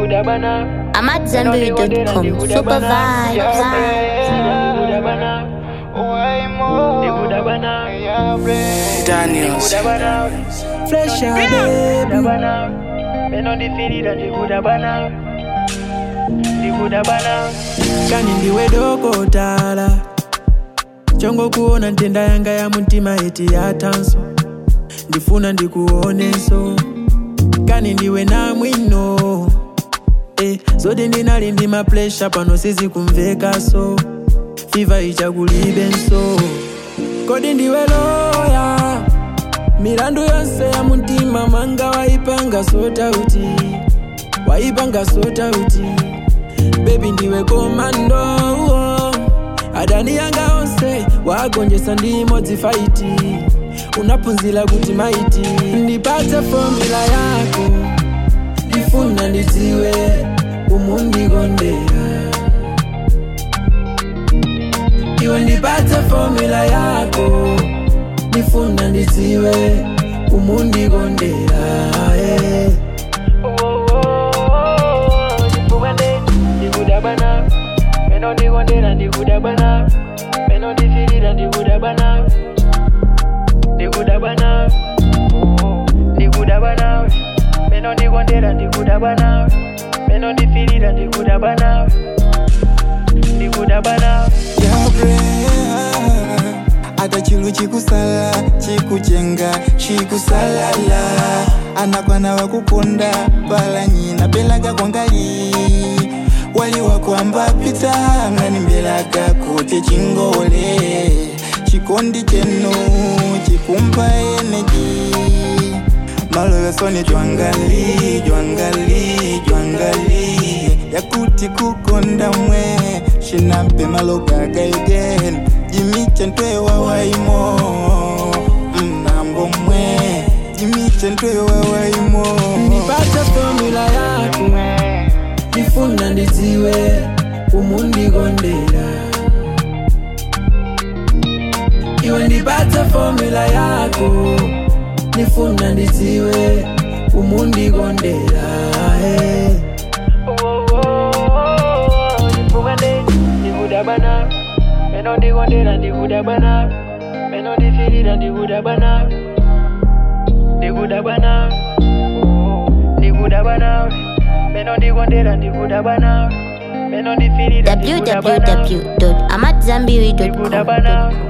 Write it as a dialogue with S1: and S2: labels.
S1: I'm at Zenberry.com. Super vibes.
S2: Daniels.
S3: Flesh out, baby. kani ndiwe dokotala chongo kuona ntenda yanga ya mutima eti yatanso ndifuna ndikuonenso kani ndiwe na mwino eh, zoti ndinali ndi maplesha pano sizikumvekaso fiva ichakulibenso kodi ndiwe loya milandu yonse ya mutima manga waipanga sotauti waipanga sotauti bebi ndiwe komando adani yanga onse wagonjesa ndi imodzi faiti unaphunzira kuti maiti ndipatse fomula yako ndifuna ndidziwe umundikondera iwe ndipatse fomula yako ndifuna ndidziwe umundikondera yeah.
S4: Meno ndikondera ndikudabana Meno ndifirira ndikudabana Ndikudabana Ndikudabana Meno ndikondera ndikudabana Meno ndifirira ndikudabana Ndikudabana
S2: Yabrea, hata chilu chikusala chikujenga chikusalala anakwana wakukonda pala nyina pelaga kwangali wali wakwamba pita ngani mbelaga kuti chingole chikondi chenu chikumpa eneji malowesoni jwangali jwangali jwangali yakuti kukonda mwe shinape malogaga again jimiche ntwewa waimo mnambo mwe jimiche ntwewa waimo
S3: ndipatse fomula yako ndifuna ndidziwe umundikondera iwe ndipatse fomula yako ndifuna ndidziwe umundikondera hey.
S4: Ndifumane ndikudabana Meno ndikondera ndikudabana Meno ndifirira ndikudabana Ndikudabana Ndikudabana Meno ndikondera ndikudabana Meno ndifirira ndikudabana
S1: www.amatzambiri.com.
S4: Ndikudabana